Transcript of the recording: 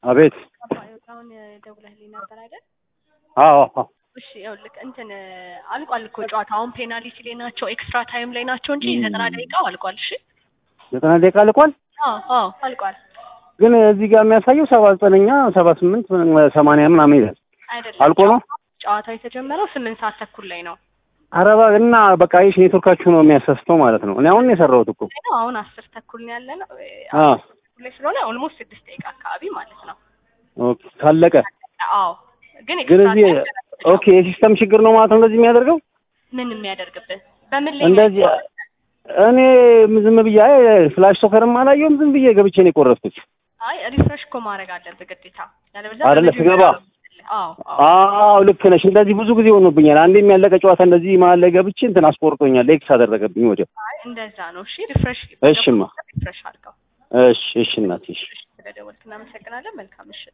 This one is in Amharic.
አቤት። አሁን ደውለህልኝ ነበር አይደል? አዎ አዎ። እሺ ይኸውልህ እንትን አልቋል እኮ ጨዋታ። አሁን ፔናልቲ ላይ ናቸው፣ ኤክስትራ ታይም ላይ ናቸው እንጂ ዘጠና ደቂቃው አልቋል። እሺ ዘጠና ደቂቃ ልቋል። አዎ አዎ አልቋል። ግን እዚህ ጋር የሚያሳየው ሰባ ዘጠነኛ ሰባ ስምንት ሰማንያ ምናምን ይላል። አይደለም አልቆ ነው? ጨዋታው የተጀመረው ስምንት ሰዓት ተኩል ላይ ነው አረባ እና በቃ ይሽ ኔትወርካችሁ ነው የሚያሳስተው ማለት ነው። እኔ አሁን ነው የሰራሁት እኮ። ነው አሁን አስር ተኩል ነው ያለ ነው አዎ ተኩል ላይ ስለሆነ ኦልሞስት ስድስት ደቂቃ አካባቢ ማለት ነው። ኦኬ ካለቀ አዎ ግን ግን ኤክስትራ እዚህ ታይም ኦኬ የሲስተም ችግር ነው ማለት ነው እንደዚህ የሚያደርገው ምን የሚያደርግብህ በምን ላይ እንደዚህ እኔ ዝም ብዬ አይ ፍላሽ ሶከርም አላየሁም ዝም ብዬ ገብቼ ነው የቆረጥኩት። አይ ሪፍሬሽ እኮ ማድረግ አለብህ ግዴታ። ያለበለዚያ አይደለ በመጀመሪያው ስገባ? አዎ አዎ አዎ ልክ ነሽ። እንደዚህ ብዙ ጊዜ ሆኖብኛል። አንዴ የሚያለቀ ጨዋታ እንደዚህ መሀል ላይ ገብቼ እንትን አስቆርጦኛል። ኤክስ አደረገብኝ ወዲያው። አይ እንደዛ ነው። እሺ ሪፍሬሽ እሽማ ሪፍሬሽ አድርገው። እሺ እሺ እናቴ እሺ ስለደወልክ እናመሰግናለን። መልካም ምሽት።